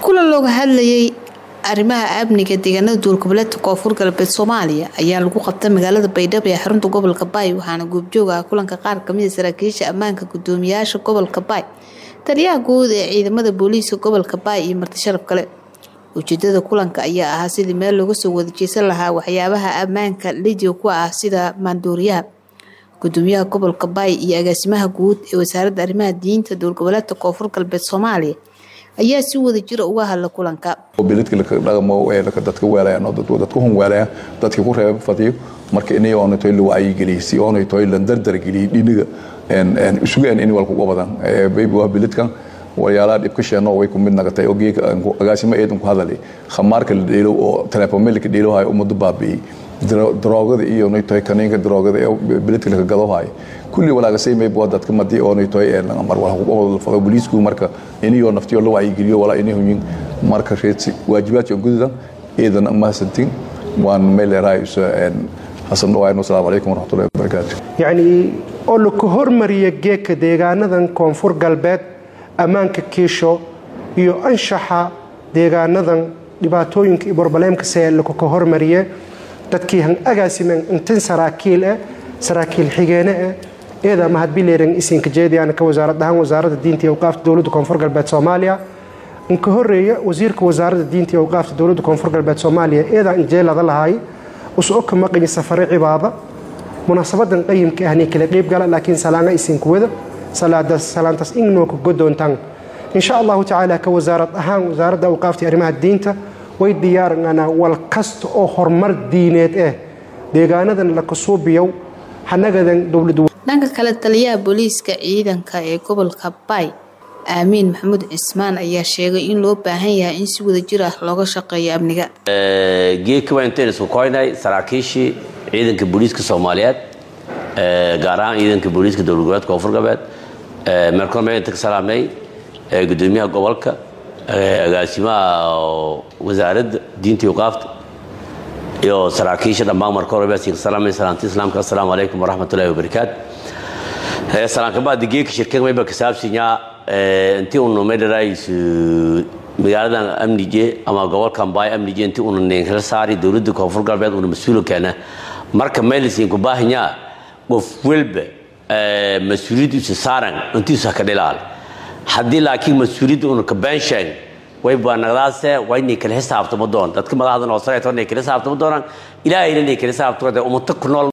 kulan looga hadlayay arrimaha amniga deegaanada duulgoboleedka koonfur galbeed soomaaliya ayaa lagu qabta magaalada baydhabo ee xarunta gobolka baay waxaana goobjoog ah kulanka qaar kamida saraakiisha ammaanka gudoomiyaasha gobolka baay taliyaha guud ee ciidamada booliiska gobolka baay iyo marti sharaf kale ujeedada kulanka ayaa ahaa sidii meel looga soo wadajeysan lahaa waxyaabaha ammaanka lidio ku ah sida maandooriyaha gudoomiyaha gobolka baay iyo agaasimaha guud ee wasaaradda arrimaha diinta dowlgoboleedka koonfur galbeed soomaaliya ayaa si wada jira uga hadla kulanka biladka dhaqamo dadka weelayaan dadku hun weelayaan dadkii ku reeba fadiyo marka inay oonatoy la wacyigeliy si oonatoy la dardargeliyay dhiniga isugaan in walkuga badan baybi waa biladkan walyaalaha dhibka sheeno way ku mid nagatay oo geeka agaasimo eedan ku hadalay khamaarka la dheelow oo telefomelka dheelowhayo ummadu baabi'iyey daroogada iyo naytoy kaniinka daroogada ee biladka laka gadohayo kulli walaagasay mayb waa dadka madi oo naytoy mar wala fado booliisku marka iniyoo naftiyo la wacyigeliyo walaa inay hunyin marka reedsi waajibaadka gududan eedan mahadsantiin waan meeleerahay xasan dhawayn wasalaamu calaykum waraxmatullahi wabarakaatu yacni oo laka hormariya geeka deegaanadan koonfur galbeed ammaanka kiisho iyo anshaxa deegaanadan dhibaatooyinka iyo barbaleemkase lakaka hormariye dadkii han agaasimen intin saraakiil eh saraakiil xigeene eh eeda mahadbileeran isinka jeediyaana ka wasaarad ahaan wasaaradda diinta iyo awqaafta dowladda koonfur galbeed soomaaliya inka horeeya wasiirka wasaaradda diinta iyo awqaafta dowladda koonfur galbeed soomaaliya eedaa injeelada lahaay uso ka maqayi safare cibaada munaasabadan qayimka ahni kala qeyb gala laakiin salaanga isinku wada salaantaas inoo ka godoontaan insha allahu tacaala ka wasaarad ahaan wasaaradda awqaafta arrimaha diinta way diyaaranganaa wal kasta oo horumar diineed eh deegaanadan la kasuubiyow hanagadan dowlad dhanka kale taliyaha booliiska ciidanka ee gobolka baay aamiin maxamuud cismaan ayaa sheegay in loo baahan yahay in si wada jir ah looga shaqeeyo amniga geedka waa intayn isku koynay saraakiishii ciidanka booliiska soomaaliyeed gaar ahaan ciidanka booliiska dowlad goboleedka koonfur galbeed meelkoon inta ka salaamnay gudoomiyaha gobolka agaasimaha wasaaradda diinta iyo qaafta iyo saraakiisha dhammaan marka hore baa siinka salaamay salaanta islaamka assalaamu calaykum waraxmatullahi wabarakaat salaanka baadi geeka shirkan mayba kasaabsanyaa intii unu medharays magaaladan amnije ama gobolkan baay amnije intii unu ninkala saari dowladda koonfur galbeed una mas-uula keena marka meelisiinku baahanyaa qof walba mas-uuliyaddiisa saaran intiisa ka dhilaal haddii laakiin mas-uuliyadda una ka beensheeg way baanagdaase waa inay kala xisaabtamo doon dadka madaxdan oo sareeto inay kala xisaabtamo doonaan ilaahayna inay kala xisaabtamo ummato ku nool